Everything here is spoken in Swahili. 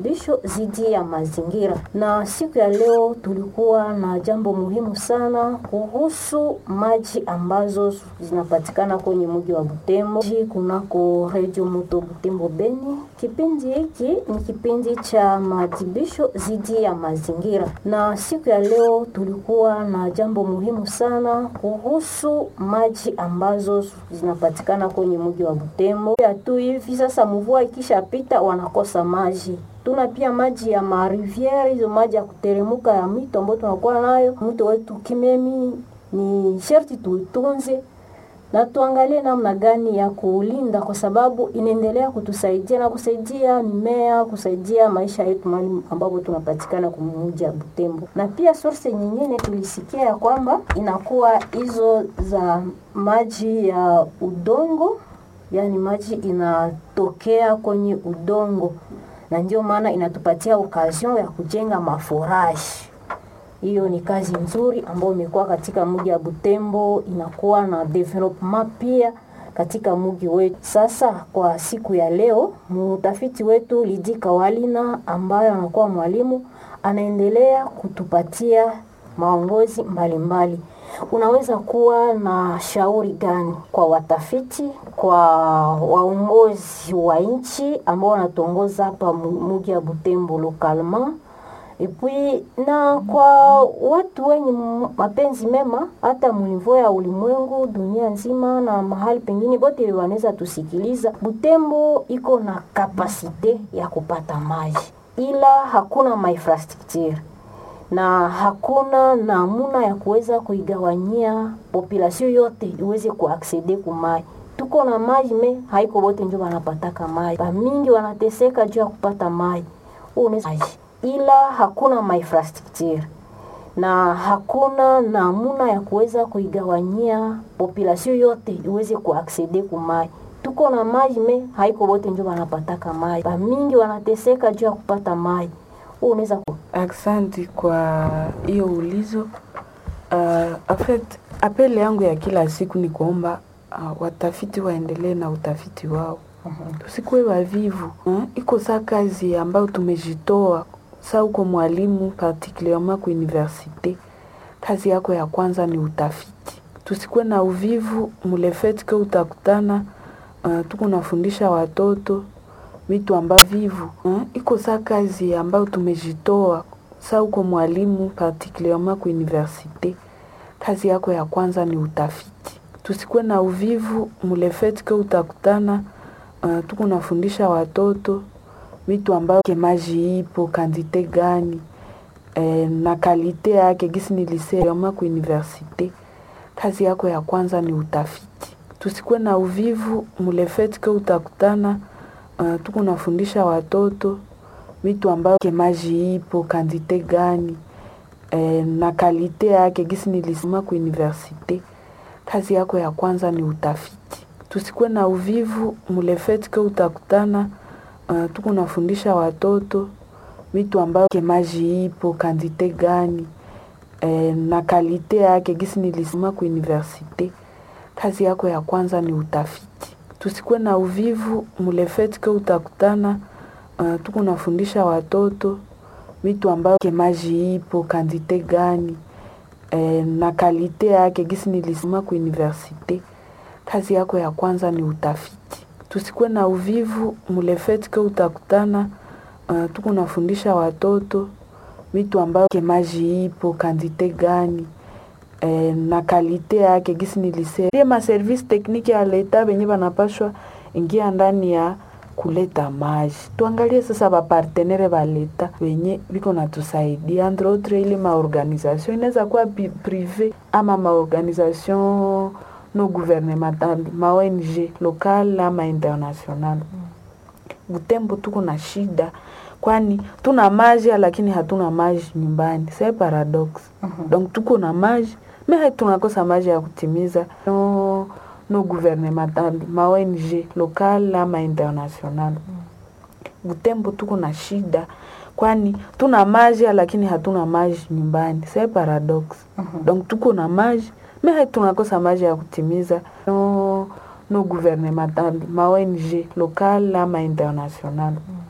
bisho zidi ya mazingira. Na siku ya leo tulikuwa na jambo muhimu sana kuhusu maji ambazo zinapatikana kwenye mji wa Butembo kunako Radio Moto Butembo Beni. Kipindi hiki ni kipindi cha maadhibisho zidi ya mazingira, na siku ya leo tulikuwa na jambo muhimu sana kuhusu maji ambazo zinapatikana kwenye mji wa Butembo. Ya tu hivi sasa, mvua ikishapita wanakosa maji tuna pia maji ya mariviere, hizo maji ya kuteremuka ya mito ambayo tunakuwa nayo. Mto wetu Kimemi ni sherti tuitunze na tuangalie namna gani ya kuulinda, kwa sababu inaendelea kutusaidia na kusaidia mimea, kusaidia maisha yetu mahali ambapo tunapatikana kwenye mji wa Butembo. Na pia source nyingine tulisikia ya kwamba inakuwa hizo za maji ya udongo, yani maji inatokea kwenye udongo na ndio maana inatupatia occasion ya kujenga maforaji. Hiyo ni kazi nzuri ambayo imekuwa katika mji wa Butembo, inakuwa na development pia katika mji wetu. Sasa kwa siku ya leo, mtafiti wetu Lidi Kawalina ambaye anakuwa mwalimu anaendelea kutupatia maongozi mbalimbali. Unaweza kuwa na shauri gani kwa watafiti, kwa waongozi wa nchi ambao wanatuongoza hapa mji wa Butembo localement epui na kwa watu wenye mapenzi mema hata munivo ya ulimwengu dunia nzima na mahali pengine bote wanaweza tusikiliza. Butembo iko na kapasite ya kupata maji, ila hakuna mainfrastructure na hakuna namuna ya kuweza kuigawanyia population yote iweze kuaksede kumai. Tuko na maji me haiko bote njo wanapataka maji, bamingi wanateseka juu ya kupata maji ila hakuna mainfrastructure na hakuna namuna ya kuweza kuigawanyia population yote iweze kuaksede kumai. Tuko na maji me haiko bote njo wanapataka maji, bamingi wanateseka juu ya kupata maji. Unaweza Aksanti kwa hiyo ulizo. Uh, afet apele yangu ya kila siku ni kuomba uh, watafiti waendelee na utafiti wao. uh-huh. Tusikuwe wavivu uh, iko saa kazi ambayo tumejitoa sa uko mwalimu particulierement ku universite, kazi yako ya kwanza ni utafiti. Tusikuwe na uvivu mulefet ke utakutana uh, tuko nafundisha watoto vitu ambavyo vivu uh, iko saa kazi ambayo tumejitoa sa uko mwalimu particulierement ku universite, kazi yako ya kwanza ni utafiti. Tusikuwe na uvivu mulefet ke utakutana uh, tuko nafundisha watoto vitu ambavyo maji ipo kandite gani e, na kalite yake gisi nilisema ku universite, kazi yako ya kwanza ni utafiti. Tusikuwe na uvivu mulefet ke utakutana uh, tuko nafundisha watoto vitu ambavyo maji ipo kandite gani e, na kalite yake gisi nilisema ku universite, kazi yako ya kwanza ni utafiti. Tusikuwe na uvivu mulefet ke utakutana Uh, tuko nafundisha watoto vitu ambavyo maji ipo kandite gani e, na kalite yake gisi nilisema ku universite, kazi yako ya kwanza ni utafiti. Tusikuwe na uvivu mulefet ke utakutana uh, tuko nafundisha watoto vitu ambavyo maji ipo kandite gani e, na kalite yake gisi nilisema ku universite, kazi yako ya kwanza ni utafiti tusikuwe na uvivu mulefet ke utakutana uh, tuko nafundisha watoto vitu ambavyo maji ipo kandite gani e, na kalite yake gisi nilisema. Ma service technique ya leta benye banapashwa ingia ndani ya kuleta maji. Tuangalie sasa bapartenere ba leta wenye biko natusaidia, entre autres ile maorganisation inaweza kuwa prive ama maorganisation no gouvernemental ma ONG local ama international. Butembo tuko na shida, kwani tuna maji lakini hatuna maji nyumbani, c'est paradox. uh -huh. Donc tuko na maji me tunakosa maji ya kutimiza no, no gouvernemental ma ONG local ama international. uh -huh. Butembo tuko na shida kwani tuna maji lakini hatuna maji nyumbani, c'est paradox. uh -huh. Donc tuko na maji me tunakosa maji ya kutimiza no, no gouvernemental ma ONG local ama international. mm.